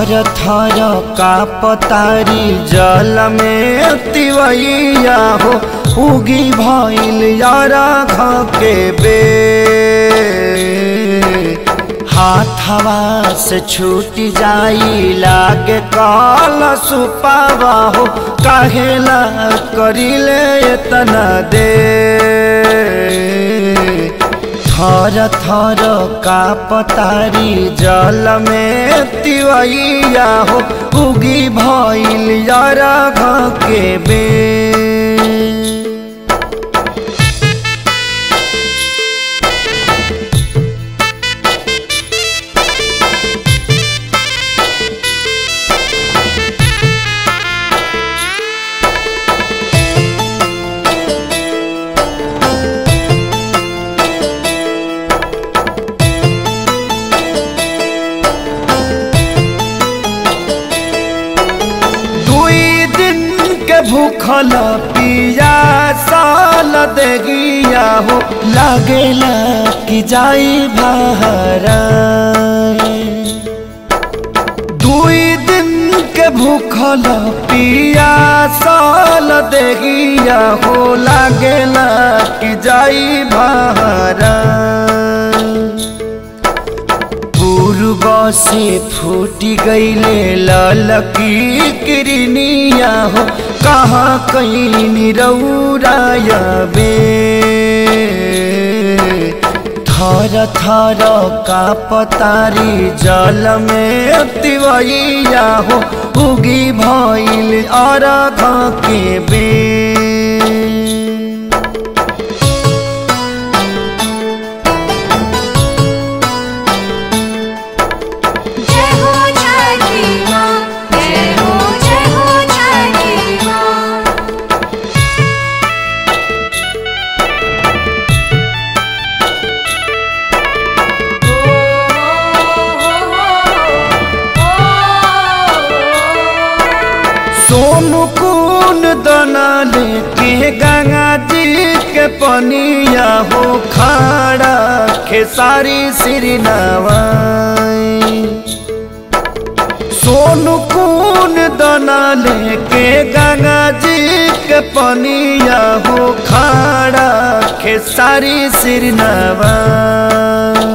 थर थर का पतारी जल में तिवैया हो उगी भइल यारा के बे हाथवा से छूट जाई लागे काल सुपावा हो काहेला करिले इतना दे थर थर का पतारी जल में तिवैया हो उगी भइल यारा के बे दुई दिन के भूखल पिया साल देगिया हो लागेला कि जाई बहरा दुई दिन के भूखल पिया साल देगिया हो लागेला कि जाई बहरा पूर्व से फूटी गईले ललकी किरनिया हो कहाँ कहीं निरौराया बे थर थर का पतारी जल में तिवैया हो उगी भइल अरघ के बे जय हो छठी माँ जय हो जय हो छठी माँ सोनू कुन दना लेके गंगा जी के पनिया हो खाड़ा खेसारी श्री नवाई सोनू कुन दना लेके गंगा जी के पनिया हो खाड़ा खेसारी श्री नवाई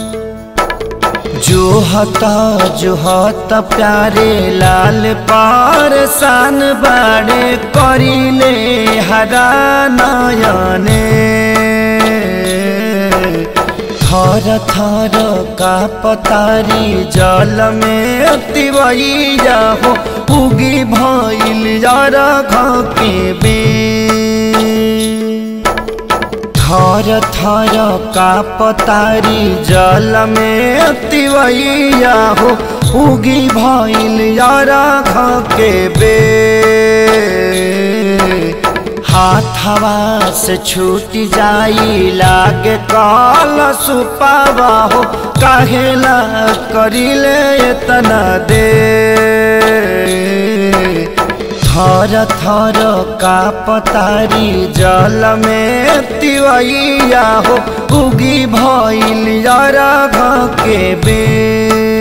जो हता जो हता प्यारे लाल पार सान बाड़े करिले हरा नयने थर थर का पतारी जल में तिवैया हो उगी भइल यारा के बे थर थर का पतारी जल में तिवैया हो उगी भइल यारा के बे हाथवा से छूट जाई लागे काल सुपावा हो काहेला करिले इतना दे थर थर का पतारी जल में तिवैया हो उगी भइल यारा के बे